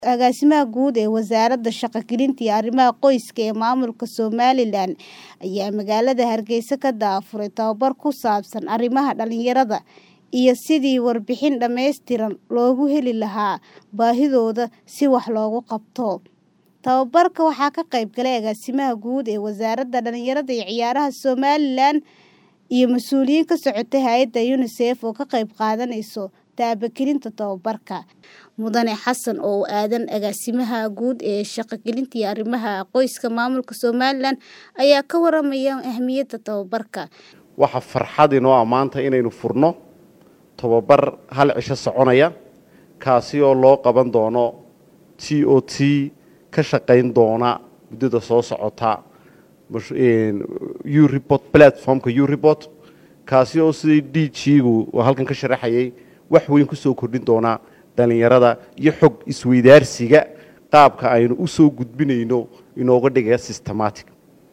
Agaasimaha Guud ee Wasaaradda Shaqo-gelinta iyo Arrimaha Qoyska ee Maamulka Somalilan ayaa magaalada Hargeysa ka daafuray tababar ku saabsan arrimaha dhalinyarada iyo sidii warbixin dhammaystiran loogu heli lahaa baahidooda si wax looga qabto. Tababarka waxaa ka qayb galay Agaasimaha Guud ee Wasaaradda Dhalinyarada iyo Ciyaaraha Somalilan iyo mas'uuliyiin ka socotay hay'adda UNICEF oo ka qayb qaadanaysa taabagelinta tababarka. Mudane Xassan oo aadan Agaasimaha Guud ee Shaqo-gelinta iyo Arrimaha Qoyska Maamulka Somalilan ayaa ka waramaya ahmiyadda tababarka. Waxa farxad inoo ah maanta inaynu furno tababar hal cisho soconaya kaasi oo loo qaban doono t o t ka shaqayn doona muddada soo socota ureport platformka ureport kaasi oo sidii d g-gu oo halkan ka sharaxayay wax weyn ku soo kordhin doona dhalinyarada iyo xog isweydaarsiga qaabka aynu u soo gudbinayno inooga dhigaya systematic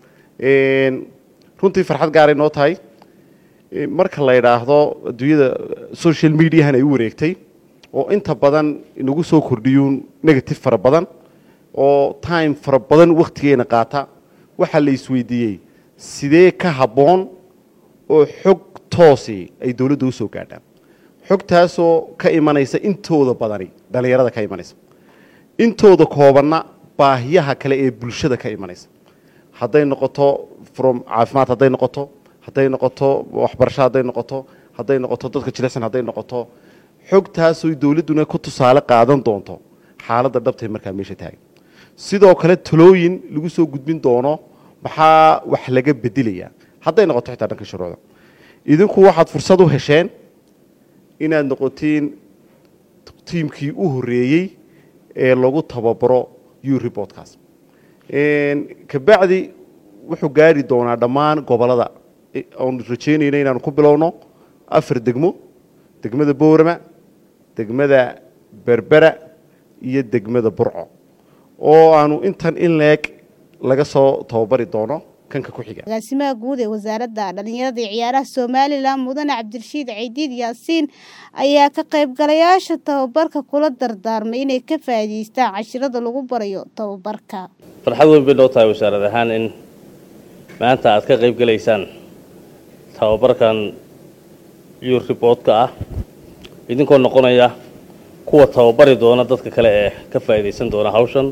runtii farxad gaaray noo tahay marka la yidhaahdo adduunyada social mediahan ay u wareegtay oo inta badan inagu soo kordhiyuun negative fara badan oo time fara badan wakhtigeena qaata waxaa la isweydiiyey sidee ka habboon oo xog toosi ay dowladda u soo gaadhaan xogtaasoo ka imanaysa intooda badani dhalinyarada ka imanaysa intooda koobanna baahiyaha kale ee bulshada ka imanaysa hadday noqoto from caafimaad hadday noqoto hadday noqoto waxbarasho hadday noqoto hadday noqoto dadka jilicsan hadday noqoto xogtaasoo dowladduna ku tusaale qaadan doonto xaaladda dhabtay markaa meesha taagan sidoo kale talooyin lagu soo gudbin doono maxaa wax laga bedelayaa hadday noqoto xitaa dhanka shuruucda idinku waxaad fursad u hesheen inaad noqotiin tiimkii u horreeyey ee lagu tababaro ureportkaas kabacdi wuxuu gaari doonaa dhammaan gobolada oonu rajeynayna inaanu ku bilowno afar degmo degmada boorama degmada berbera iyo degmada burco oo aanu intan in leeg laga soo tababari doono kanka ku xiga agaasimaha guud ee wasaaradda dhalinyarada iyo ciyaaraha somalilan mudane cabdirashiid caydiid yaasiin ayaa ka qaybgalayaasha tababarka kula dardaarmay inay ka faa'iidaystaan cashirada lagu barayo tababarka farxad weyn bay noo tahay wasaarad ahaan in maanta aad ka qayb galaysaan tababarkan ureboodka ah idinkoo noqonaya kuwa tababari doona dadka kale ee ka faa'iidaysan doona hawshan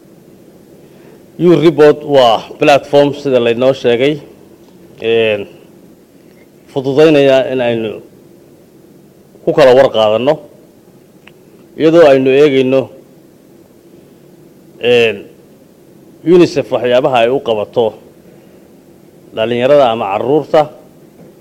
ureport waa platform sida laynoo sheegay fududaynaya in aynu ku kala war qaadanno iyadoo aynu eegayno unisef waxyaabaha ay u qabato dhalinyarada ama caruurta